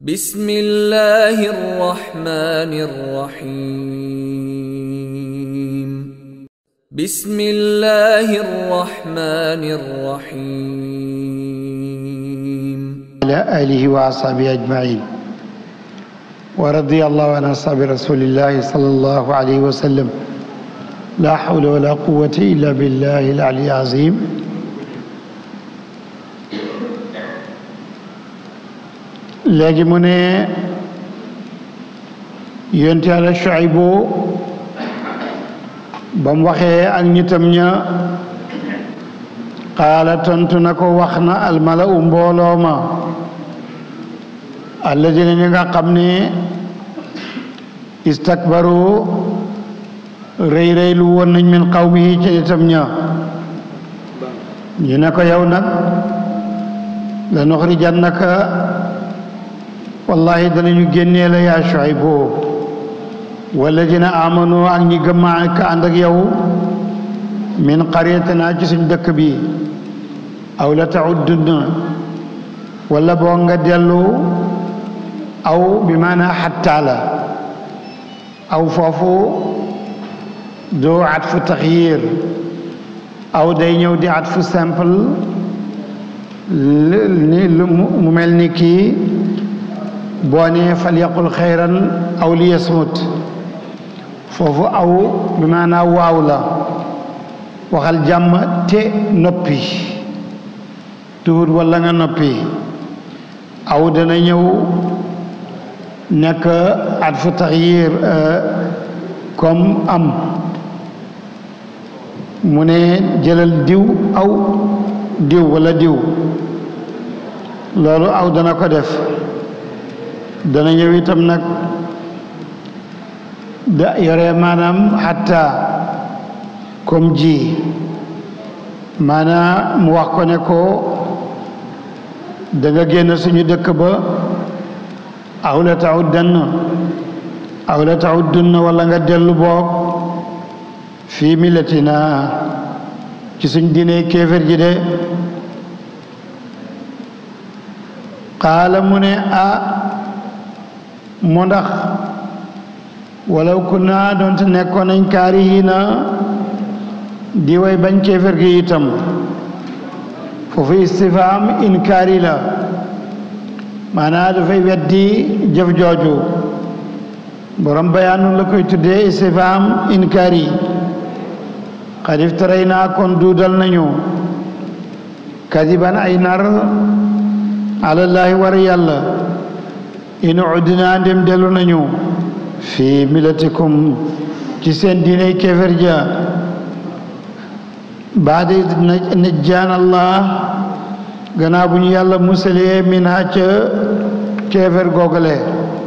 بسم الله الرحمن الرحيم بسم الله الرحمن الرحيم على آله وأصحابه أجمعين ورضي الله عن أصحاب رسول الله صلى الله عليه وسلم لا حول ولا قوة إلا بالله العلي العظيم léegi mu ne yonent Yàlla Shuaybu ba mu waxee ak ñitam ña qaala tontu na ko wax na almala u mbooloo ma alladina ñi nga xam ne istakbaru rëy rëy lu woon nañ min qawmihi ci nitam ña ñu ne ko yow nag la nuxrijannaka wallahi danañu génnee la yaa Shuaybu walladina amanu ak ñi gëm ka ànd ak yow min qaryatina ci suñ dëkk bi aw la tauddunna wala boo nga dellu aw bi maanaa xattaa la aw foofu doo atfu taxyir aw day ñëw di atfu simple ni lu mu mel ni kii boo nee fal yaqul xayran aw li yasmut foofu aw bi maanaa waaw la waxal jàmm te noppi tuhut walla nga noppi aw dana ñëw nekk at fu taxyir comme am mu ne jëlal diw aw diw walla diw loolu aw dana ko def dana ñëw itam nag da yore maanaam xatta comme ji maanaam mu wax ko ne ko da nga génn suñu dëkk ba aw la tauddanna aw la tauddunna wala nga dellu boog fii millatina ci suñ diine kéefér ji de qaala mu ne a mu ndax walaw kunna doonte nekkoon nañ kaarihiina di way bañ kéefér gi itam foofu istifham inkaari la maanaa dafay weddi jëf jooju borom bayaanu la koy tuddee istifham inkaari qad iftarayna kon duudal nañu kadiban ay nar alallahi war yàlla in udna ndem dellu nañu fi milatikum ci seen diiney kéefér ja baada najjaan allah gannaaw bu ñu yàlla musalee min ha ca kéefér googale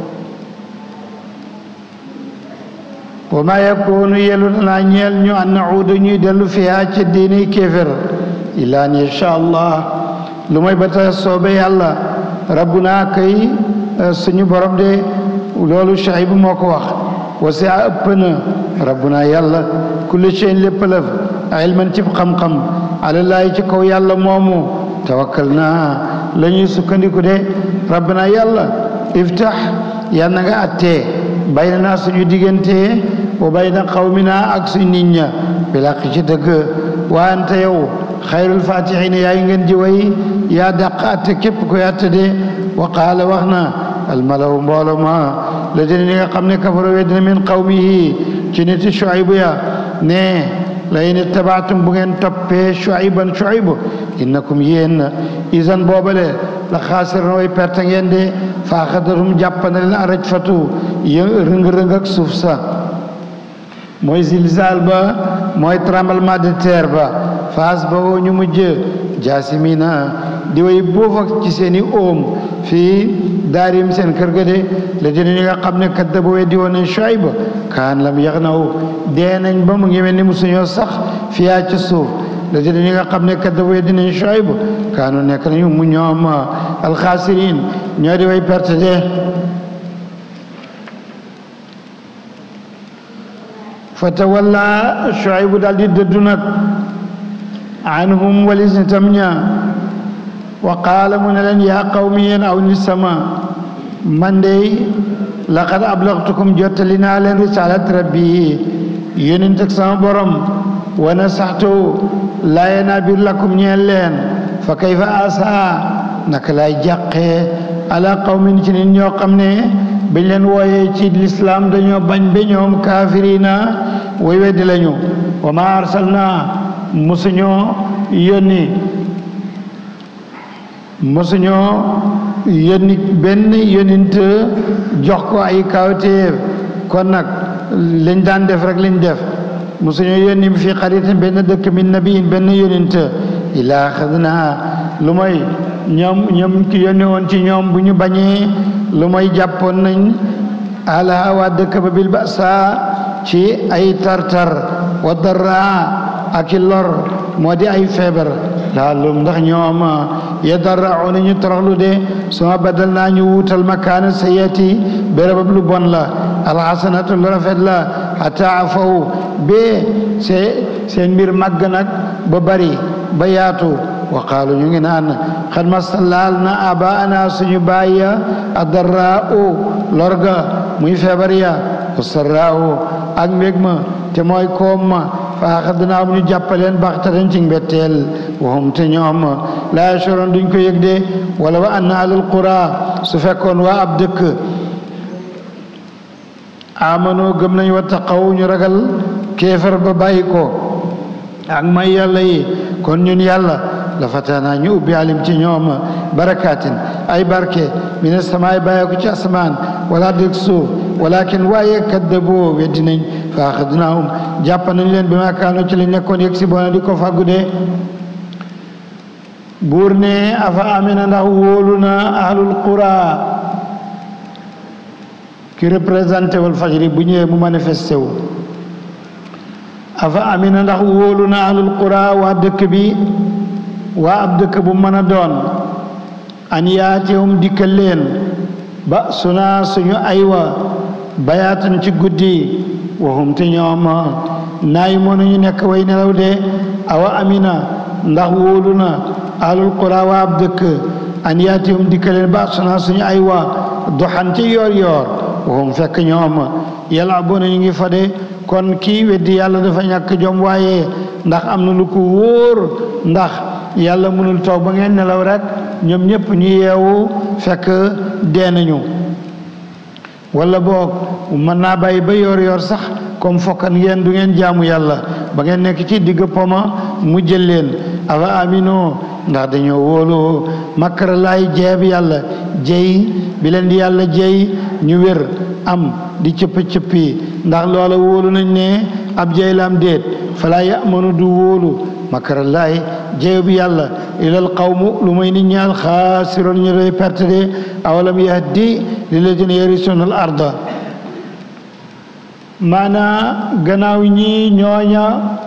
wa ma yakunu yelu danaa ñeel ñu an nauuda ñuy dellu fiha ca diiney kéefér illa an yasha allah lu may ba ta soobe yàlla rabbuna kay suñu borom de loolu Shuayb moo ko wax wasi'a ëpp na rabbuna yàlla kulli shay'in lépp lëf ilman ci xam-xam alallaahi ci kaw yàlla moomu tawakkal naa la ñuy sukkandiku de rabbuna yàlla iftax yal na nga attee bayna naa suñu diggante wa bayna qawmina ak suñu nit ña bilaq ci dëgg wa anta yow xayrul fatihin yaay ngeen ji way yaa dàq atte képp koy atte de wa qaala wax na almalaw mboolo ma la dina ñi nga xam ne kafaro weddina min qawmihi ci niti Shuaybu ya ne la in ittabaatum bu ngeen toppee Shuayban Shuaybu innakum yéen isan boobale la xaasiroon way perte ngeen de fa axadatum jàpp na leen araj fatu yë rëng-rëng ak suuf sa mooy zilzal ba mooy tremblement de terre ba faas ba woo ñu mujj jaasimina di way boof ak ci seeni oom fii daarim seen kër ga de la dina ñi nga xam ne kadda ba weddi woon nañ Shuayb kaan lam yax naw dee nañ ba mu ngi mel ni musuñoo sax fiyaa ci suuf la dina ñi nga xam ne kadda ba weddi nañ Shuayb kaanu nekk nañu mu ñoom alxaasirin ñoo di way perte de fa tawalla Shuayb daal di dëddu nag anhum walis nitam ña wa qaala mu ne leen yaa qawmi yéen aw nit sama man de laqad ablaghtukum jottali naa leen risalat rabbi yonent ak sama borom wa nasaxtu laaye naa biir lakum ñeel leen fa kayfa asa naka lay jàqee ala qawmin ci nit ñoo xam ne bañ leen wooyee ci lislaam dañoo bañ ba ñoom kaafirina way weddi lañu wa ma arsalna musuñoo yónni musuñoo yónni benn yónint jox ko ay kawtéef kon nag lañ daan def rek lañ def musuñoo yónni fi xaritin benn dëkk min nabiyin benn yónint ilaa xadna lu mooy ñoom ñoom ki yónni woon ci ñoom bu ñu bañee lu mooy jàppoon nañ ala waa dëkk ba bil basa ci ay tartar wa darra ak i lor moo di ay feebar laalum ndax ñoom yadarrauna ñu toroxlu de suma badal naa ñu wuutal makaana sayati bérébab lu bon la alxasanatu lu rafet la xata afaw bee see seen mbir màgg nag ba bari ba yaatu wa qaalu ñu ngi naan xad masta laal na abaana suñu baay ya adarraa u lorga muy feebar ya wasarraa u ak mbég ma te mooy koom ma fa axadnaa ñu jàppaleen baxtatan ci mbetteel waxum te ñoom laa yashoroon duñ ko yëg de wala wa anna alal qura su fekkoon waa ab dëkk amano gëm nañ wa taqaw ñu ragal kéefar ba bàyyi ko ak may yàlla yi kon ñun yàlla la fataana ñu ubbi alim ci ñoom barakaatin ay barke mina samaay bàyyi ko ci asamaan wala dëkk suuf walakin waaye kaddaboo weddi nañ fa axadnaahum jàpp nañ leen bi ma kaano ci lañ nekkoon yëg si bona di ko fàggu de buur ne afa amina ndax wóolu na ahlul qura ki représenté wal fajri bu ñëwee mu manifesté wu afa amina ndax wóolu na ahlul qura waa dëkk bi waa ab dëkk bu mën a doon an yaatihum dikkal leen ba suna suñu aywa bayaatan ci guddi waxum te ñoom naay moonu ñu nekk way nelaw de awa amina ndax wóolu na ahlul qura waa ab dëkk an yaatihum dikkal leen ba suna suñu aywa doxan ci yoor yoor waxum fekk ñoom yalabuna ñu ngi fa de kon kii weddi yàlla dafa ñàkk jom waaye ndax am na lu ko wóor ndax yàlla mënul toog ba ngeen nelaw rek ñoom ñëpp ñu yeewu fekk dee nañu wala boog mën naa bàyyi ba yor yor sax comme fokkan ngeen du ngeen jaamu yàlla ba ngeen nekk ci digg poma mu jël leen afa amino ndax dañoo wóolu makara laay jeeb yàlla jey bi leen di yàlla jey ñu wér am di cëppi-cëppi ndax loola wóolu nañ ne ab jey la am déet falaa yamanu du wóolu makara laay jeew bi yàlla ilal qawmu lu may nit ñaal xaasiroon ñu doy perte de awalam yahdi lilladina yarisuna al arda maanaa gannaaw ñi ñooña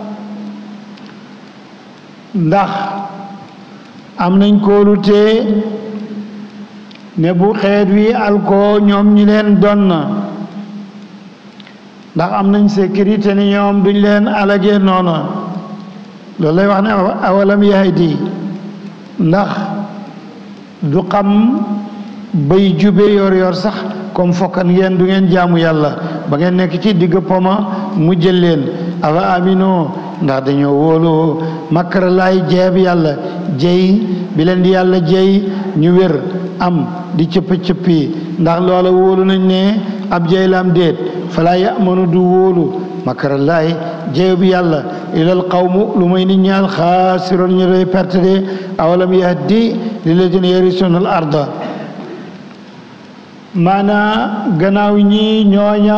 ndax am nañ kóolute ne bu xeet wi alko ñoom ñi leen doon na ndax am nañ sécurité ni ñoom duñ leen alagee noona loolu lay wax ne awalam yahdi ndax du xam bay jube yor yor sax comme fokkan ngeen du ngeen jaamu yàlla ba ngeen nekk ci digg poma mu jël leen afa amino ndax dañoo wóolu makara laay jeeb yàlla jey bi leen di yàlla jey ñu wér am di cëppi-cëppi ndax loola wóolu nañ ne ab jey la am déet falaa yamanu du wóolu makara laay jeew bi yàlla ilal qawmu lu may nit ñaal xaasiroon ñu doy perte de awalam yahdi lilladina yarisuna al arda maanaa gannaaw ñi ñooña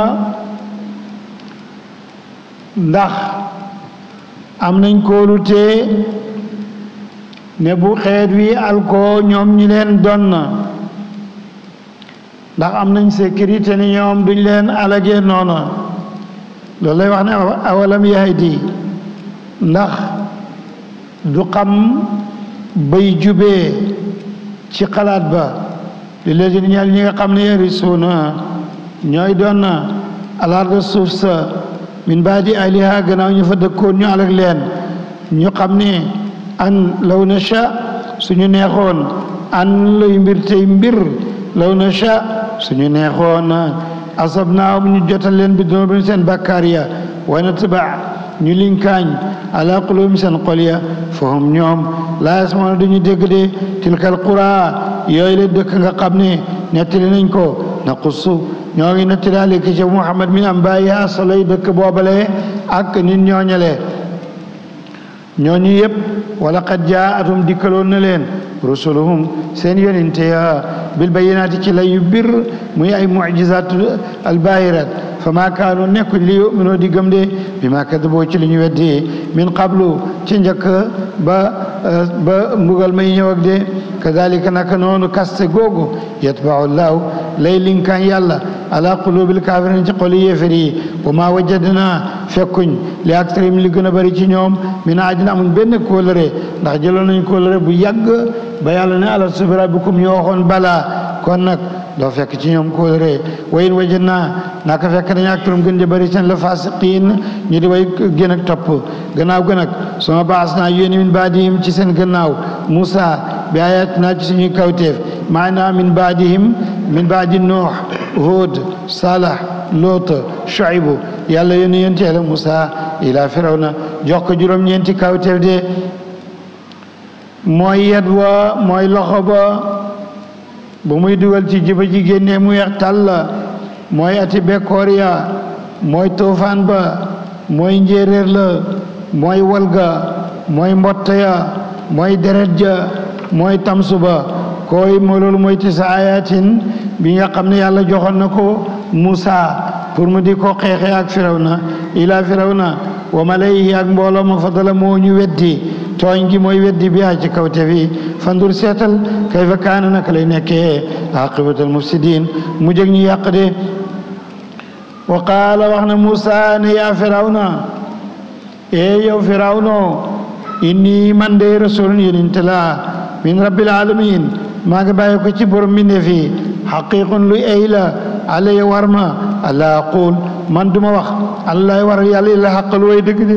ndax am nañ kóolute ne bu xeet wi alko ñoom ñi leen doon na ndax am nañ sécurité ni ñoom duñ leen alagee noona loolu lay wax ne awalam yahdi ndax du xam bay jubee ci xalaat ba li ladina ñeel ñi nga xam ne yarisuuna ñooy doon na alarda suuf sa min baadi aliha gannaaw ñu fa dëkkoon ñu alag leen ñu xam ne an law nasha suñu neexoon an lay mbir tey mbir law nasha suñu neexoon asab naawum ñu jotal leen bi dunubim seen bakkaar ya wa natba ñu linkaañ ala qulubim seen xol ya fahum ñoom laa yasmauna duñu dégg de tilkal qura yooyu la dëkk nga xam ne nettali nañ ko naqussu ñoo ngi nettali aleyka ci Muhammad min ambaayihaa soloy dëkk boobale ak nit ñooñale ñooñu yëpp wala qad jaatum dikkaloon na leen rusuluhum seen yonente ya bil bayinaati ci lay yu bir muy ay mucjizaat albaahirat fa maa kaanu nekkuñ li yuminoo di gëm de bi maa kadaboo ci li ñu weddi min qablu ci njëkk ba ba mbugal may ñëw ak de kadalika naka noonu kaste googu yatbau llahu lay linkaan yàlla ala qulubil kafirin ci xoli yéefar yi wa maa wajadna fekkuñ li aktarim li gën a bëri ci ñoom min ahdin amuñ benn kóolëre ndax jëloon nañ kóolëre bu yàgg ba yàlla ne alastu bi rabbikum ñu waxoon balaa kon nag doo fekk ci ñoom kóolëre wa in wajadna naka fekk nañ aktarum gën di bëri seen la fasiqiin ñu di way gën ak topp gannaaw gën ak sama baas naa yónni min baadihim ci seen gannaaw Musa bi ayatina ci suñuy kawteef maanaa min baadihim min baadi Nuux Huud Salah Loot Shuaybu yàlla yónni yonent Yàlla Musa ila Firawna jox ko juróom-ñeenti kawteef de mooy yet wa mooy loxo ba bu muy dugal ci jiba ji génnee mu weex tàll mooy ati bekkoor ya mooy toofaan ba mooy njéeréer la mooy walga mooy mbotta ya mooy deret ja mooy tamsu ba koy moo loolu mooy tisa ayatin bi nga xam ne yàlla joxoon na ko Musa pour mu di ko xeexe ak firawna ila firawna wa malayhi ak mbooloo ma fadala moo ñu weddi tooñ gi mooy weddi bi ci kawte fi fandur seetal kayfa kaana naka lay nekkee aqibatul mufsidin mu jëg ñu yàq de wa qaala wax na Musa ne yaa firawna e yow firawno inni man de rasulun yonent la min rabbil alamin maa ngi bàyyi ko ci borom mbindeef yi xaqiqun luy ay la alay war ma allah aqul man duma wax allah war yàlla illa xaqal way dëgg de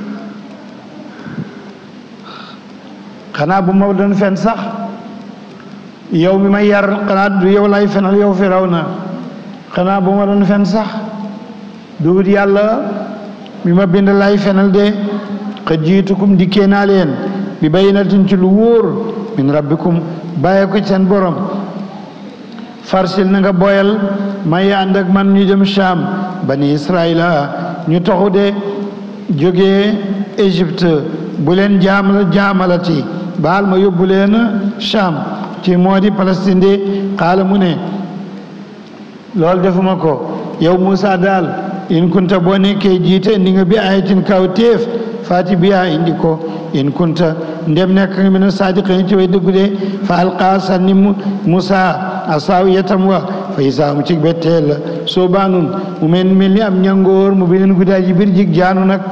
xanaa bu ma doon fen sax yow mi may yar xanaa du yow lay fenal yow firawna xanaa bu ma doon fen sax dugut yàlla mi ma bind lay fenal de xad jiitukum dikkee naa leen bi bayinatin ci lu wóor min rabbikum bàyyee ko seen borom farsil na nga boyal may ànd ak man ñu dem Sham bani Israila ñu toxu de jógee Égypte bu leen jaamal jaamalati baal ma yóbbu leen Sham ci moo di Palestine de xaala mu ne loolu defuma ko yow Moussa daal in kunta boo nekkee jiite indi nga bi ayatin kaw téef faati biya indi ko in kunta ndem nekk nga mina saadiqin ci way dëggu de fa alqaa sànni Musa asaaw yetam wa fa isaa mu ci betteel la soo baanun mu mel mel ni am ñangoor mu beneen guddaa ji biir jig jaanu nag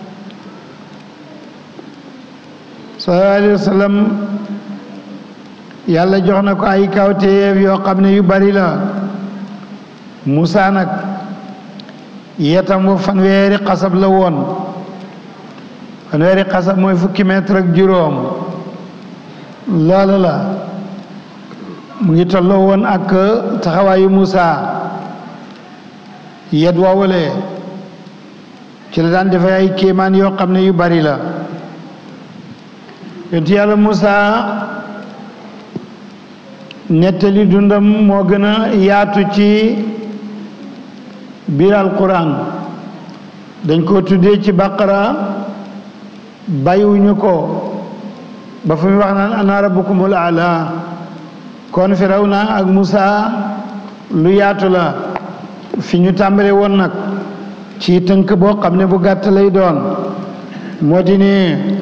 sallallahu alayhi wa sallam yàlla jox na ko ay kawteef yoo xam ne yu bari la Musa nag yetam wa fanweeri xasab la woon fanweeri xasab mooy fukki mètre ak juróom loola la mu ngi tolloo woon ak taxawaayu Musa yet woowale ci la daan defee ay kéemaan yoo xam ne yu bari la yonent yàlla Musa nettali dundam moo gën a yaatu ci biir alquran dañ ko tuddee ci baqara bàyyiwuñu ko ba fu mu wax naan ana rabbukumul aala kon firawna ak Musa lu yaatu la fi ñu tàmbale woon nag ci tënk boo xam ne bu gàtt lay doon moo di ne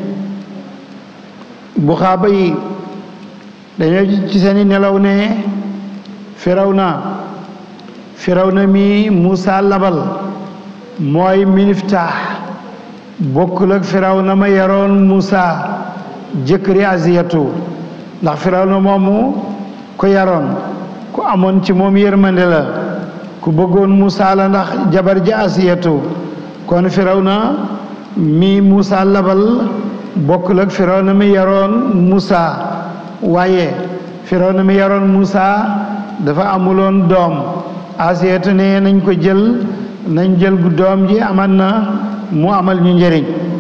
bu xaaba yi dañoo ci seeni nelaw ne firawna firawna mi Musa labal mooy Miftaax bokkul ak firawna ma yaroon Musa jëkkëri Asiyatu ndax firawna moomu ko yaroon ku amoon ci moom yërmande la ku bëggoon Musa la ndax jabar ji Asiyatu kon firawna mi Musa labal bokkul ak firawna mi yaroon Musa waaye firawna mi yaroon Musa dafa amuloon doom asiyatu ne nañ ko jël nañ jël gu doom ji aman na mu amal ñu njëriñ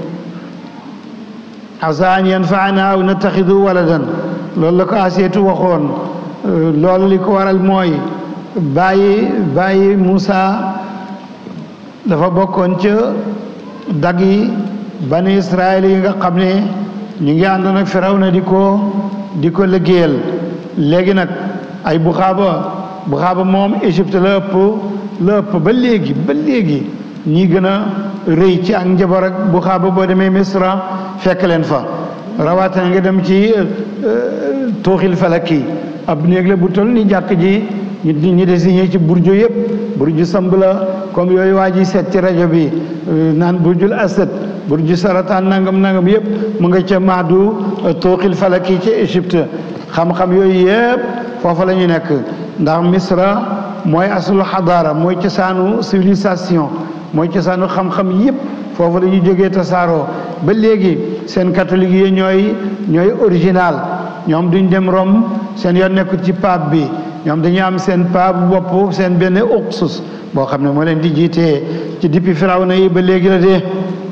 asa an yanfaana aw nattaxidu waladan loolu la ko asiyatu waxoon loolu li ko waral mooy bàyyi bàyyi Moussa dafa bokkoon ca dag yi bani Israël yi nga xam ne ñu ngi àndoon ak Firawna di ko di ko liggéeyal léegi nag ay buxaaba buxaaba moom Égypte la ëpp la ëpp ba léegi ba léegi ñi gën a rëy ci ak njaboot ak buxaaba boo demee Misra fekk leen fa rawatina nga dem ci tooxil falaki ab néeg la bu toll ni jàkk ji ñu ñu désigné ci burju yëpp burju samb la comme yooyu waa ji seet ci rajo bi naan burjul asad burju sarataan nangam nangam yëpp mu nga ca maadu tooxil falaki ci Égypte xam-xam yooyu yëpp foofa la ñu nekk ndax misra mooy asul xadaara mooy cosaanu civilisation mooy cosaanu xam-xam yëpp foofu la ñu jógee tasaaroo ba léegi seen catholique yi ñooy ñooy original ñoom duñ dem Rome seen yoon nekkul ci pape bi ñoom dañuy am seen pape bopp seen benn uxsus boo xam ne moo leen di jiitee ci depuis Firawna yi ba léegi la dee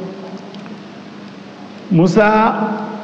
Moussa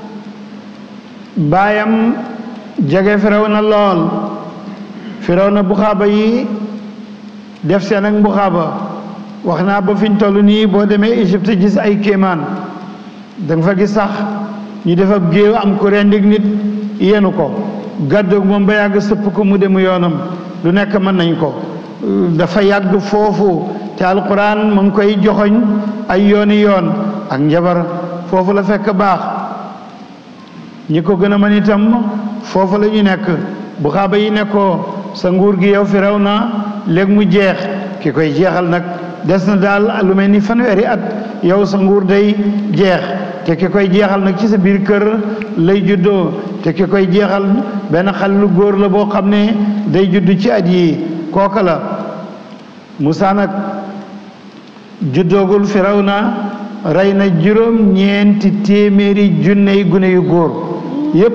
baayam jege Firawna lool Firawna buxaaba yi def seen ak buxaaba wax naa ba fiñ toll nii boo demee Égypte gis ay kéemaan da nga fa gis sax ñu def ab géew am ko rendig nit yenu ko gàddoog moom ba yàgg sëpp ko mu demu yoonam lu nekk mën nañ ko dafa yàgg foofu te alquran mu ngi koy joxoñ ay yooni yoon ak njabar foofu la fekk baax ñi ko gën a mën itam foofu la ñu nekk bu xaaba yi nekkoo sa nguur gi yow firaw na léegi mu jeex ki koy jeexal nag des na daal lu mel ni fanweeri at yow sa nguur day jeex te ki koy jeexal nag ci sa biir kër lay juddoo te ki koy jeexal benn xale lu góor la boo xam ne day judd ci at yi kooka la Moussa nag juddoogul firaw na rey na juróom ñeenti téeméeri junney gune yu góor yépp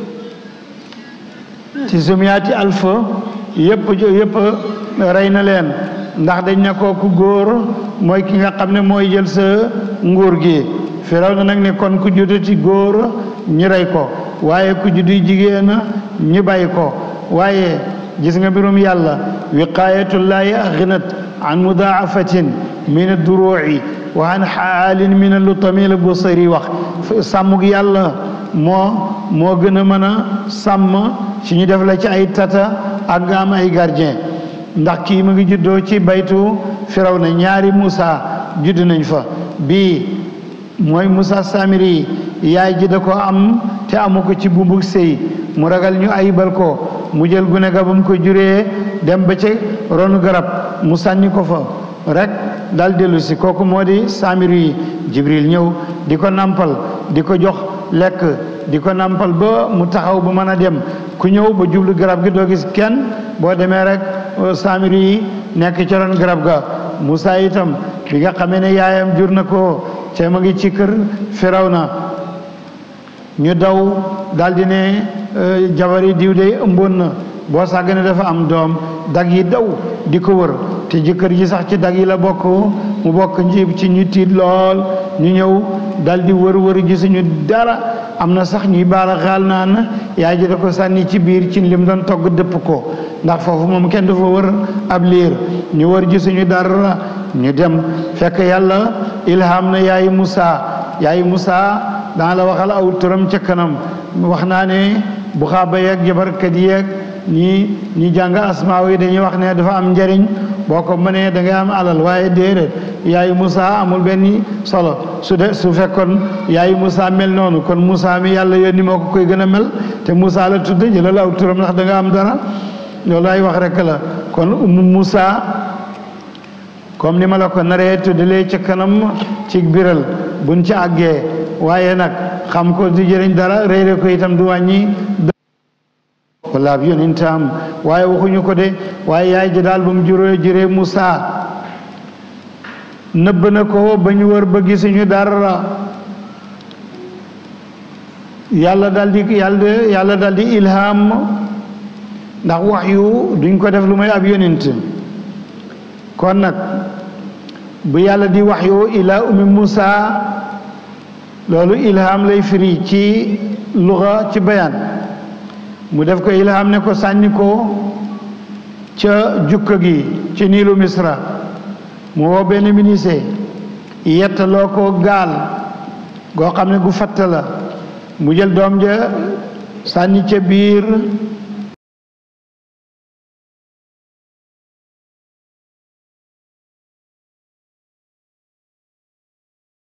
ci sumiyaati alfa yépp yépp rey na leen ndax dañ ne ko ku góor mooy ki nga xam ne mooy jël sa nguur gi firaw na nag ne kon ku juddati góor ñu rey ko waaye ku juddu jigéen ñu bàyyi ko waaye gis nga mbirum yàlla wiqayatullahi aghnat an mudaafatin min ad-duru'i wa an xaalin min al-lutami la Busiri wax sàmmug yàlla moo moo gën a mën a sàmm ci ñu def la ci ay tata ak nga am ay gardien ndax kii mu ngi juddoo ci baytu firaw na ñaari Moussa judd nañ fa bii mooy Moussa Samiri yaay ji da ko am te amu ko ci bumbug sëy mu ragal ñu ayibal ko mu jël gune ga ba mu ko juree dem ba ca ronu garab mu sànni ko fa rek dal dellu si kooku moo di Samiri yi Jibril ñëw di ko nampal di ko jox lekk di ko nampal ba mu taxaw ba mën a dem ku ñëw ba jublu garab gi doo gis kenn boo demee rek Samiri yi nekk ci ron garab ga Moussa itam bi nga xamee ne yaayam jur na ko te ma ngi ci kër Firawna ñu daw daldi ne jabari diw de ëmboon na boo sàggane dafa am doom dag yi daw di ko wër te jëkkër ji sax ci dag yi la bokk mu bokk njiib ci ñu tiit lool ñu ñëw daldi wër wër gisuñu dara am na sax ñuy baala xaal naan yaay ji da ko sànni ci biir ci lim doon togg dëpp ko ndax foofu moom kenn du fa wër ab liir ñu wër gisuñu dara ñu dem fekk yàlla ilham na yaayi Moussa yaayi Moussa dana la waxal aw turam ca kanam wax naa ne bu xaaba yeeg jabarkat yeeg ñi ñi jàng asmaaw yi dañuy wax ne dafa am njariñ boo ko mënee da ngay am alal waaye déedéet yaayu Moussa amul benn solo su de su fekkoon yaayu Moussa mel noonu kon Moussa mi yàlla yónni moo ko koy gën a mel te Moussa la tudd jëlal aw turam ndax da nga am dara loolu ay wax rek la kon umu Moussa comme ni ma la ko naree tuddalee ca kanam ci biral buñ ci àggee waaye nag xam ko du jëriñ dara réere ko itam du wàññi wala ab yonentam waaye waxuñu ko de waaye yaay ji daal ba mu juróo juree Moussa nëbb na ko ba ñu wër ba gisuñu dara yàlla dal di yàlla yàlla dal di ilham ndax wax yu duñ ko def lu may ab yonent kon nag bu yàlla di wax yu ila ummi Musa loolu ilham lay firi ci luga ci bayaan mu def ko ilham ne ko sànni ko ca jukka gi ci niilu misra mu woo benn ministre yettaloo ko gaal goo xam ne gu fatt la mu jël doom ja sànni ca biir